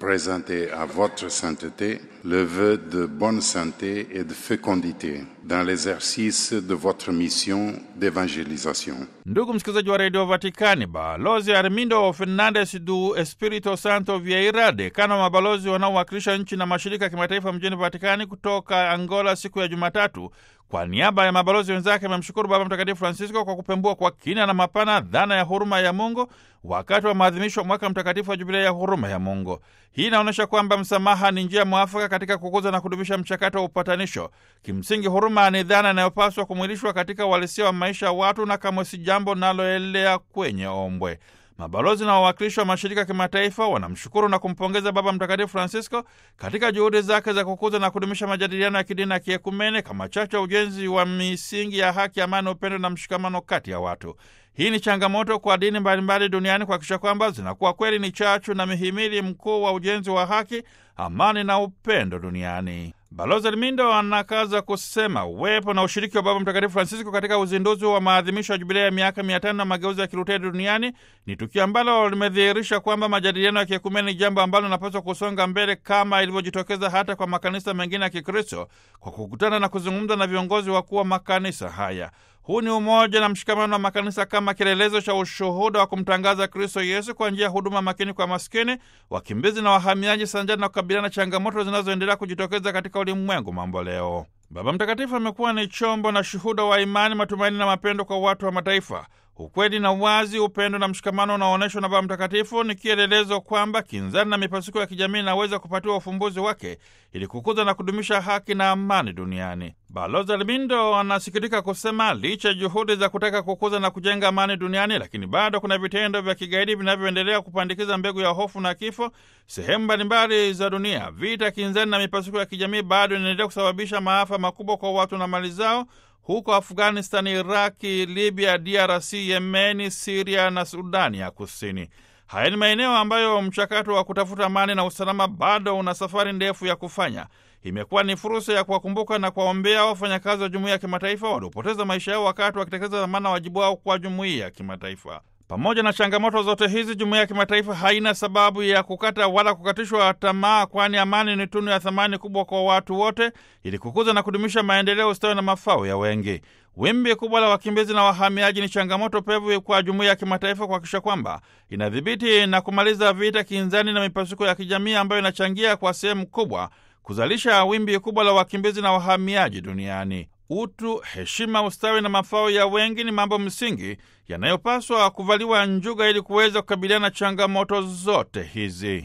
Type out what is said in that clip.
présenter à votre sainteté le vœu de bonne santé et de fécondité dans l'exercice de votre mission d'évangélisation. Ndugu msikilizaji wa redio Vatikani, balozi Armindo Fernandes du Espirito Santo Vieira, dekano wa mabalozi wanaowakilisha nchi na mashirika ya kimataifa mjini Vatikani kutoka Angola siku ya Jumatatu, kwa niaba ya mabalozi wenzake amemshukuru Baba Mtakatifu Francisco kwa kupembua kwa kina na mapana dhana ya huruma ya Mungu wakati wa maadhimisho wa mwaka mtakatifu wa Jubilei ya huruma ya Mungu. Hii inaonyesha kwamba msamaha ni njia mwafaka katika kukuza na kudumisha mchakato wa upatanisho. Kimsingi, huruma ni dhana inayopaswa kumwilishwa katika uhalisia wa maisha ya watu na kamwe si jambo linaloelea kwenye ombwe. Mabalozi na wawakilishi wa mashirika ya kimataifa wanamshukuru na kumpongeza Baba Mtakatifu Francisco katika juhudi zake za kukuza na kudumisha majadiliano ya kidini na kiekumene kama chachu ya ujenzi wa misingi ya haki, amani, upendo na mshikamano kati ya watu. Hii ni changamoto kwa dini mbalimbali duniani kuhakikisha kwamba zinakuwa kweli ni chachu na mihimili mkuu wa ujenzi wa haki, amani na upendo duniani. Balozi Elmindo anakaza kusema uwepo na ushiriki wa Baba Mtakatifu Francisco katika uzinduzi wa maadhimisho ya jubilei ya miaka mia tano na mageuzi ya Kiluteri duniani ni tukio ambalo limedhihirisha kwamba majadiliano ya kiekumeni ni jambo ambalo linapaswa kusonga mbele kama ilivyojitokeza hata kwa makanisa mengine ya Kikristo kwa kukutana na kuzungumza na viongozi wakuu wa makanisa haya. Huu ni umoja na mshikamano wa makanisa kama kielelezo cha ushuhuda wa kumtangaza Kristo Yesu kwa njia ya huduma makini kwa maskini, wakimbizi na wahamiaji, sanjani na kukabiliana na changamoto zinazoendelea kujitokeza katika ulimwengu mambo leo. Baba Mtakatifu amekuwa ni chombo na shuhuda wa imani, matumaini na mapendo kwa watu wa mataifa. Ukweli na uwazi, upendo na mshikamano unaoonyeshwa na Baba Mtakatifu ni kielelezo kwamba kinzani na mipasuko ya kijamii inaweza kupatiwa ufumbuzi wake ili kukuza na kudumisha haki na amani duniani. Balozi Albindo anasikitika kusema licha ya juhudi za kutaka kukuza na kujenga amani duniani, lakini bado kuna vitendo vya kigaidi vinavyoendelea kupandikiza mbegu ya hofu na kifo sehemu mbalimbali za dunia. Vita kinzani na mipasuko ya kijamii bado inaendelea kusababisha maafa makubwa kwa watu na mali zao huko Afghanistan, Iraki, Libya, DRC, Yemeni, Siria na Sudani ya Kusini. Haya ni maeneo ambayo mchakato wa kutafuta amani na usalama bado una safari ndefu ya kufanya. Imekuwa ni fursa ya kuwakumbuka na kuwaombea wafanyakazi wa jumuiya ya kimataifa waliopoteza maisha yao wakati wakitekeleza dhamana wajibu wao kwa jumuiya ya kimataifa. Pamoja na changamoto zote hizi, jumuiya ya kimataifa haina sababu ya kukata wala kukatishwa tamaa, kwani amani ni tunu ya thamani kubwa kwa watu wote, ili kukuza na kudumisha maendeleo, ustawi na mafao ya wengi. Wimbi kubwa la wakimbizi na wahamiaji ni changamoto pevu kwa jumuiya ya kimataifa kuhakikisha kwamba inadhibiti na kumaliza vita kinzani na mipasuko ya kijamii ambayo inachangia kwa sehemu kubwa kuzalisha wimbi kubwa la wakimbizi na wahamiaji duniani. Utu, heshima, ustawi na mafao ya wengi ni mambo msingi yanayopaswa kuvaliwa njuga ili kuweza kukabiliana na changamoto zote hizi.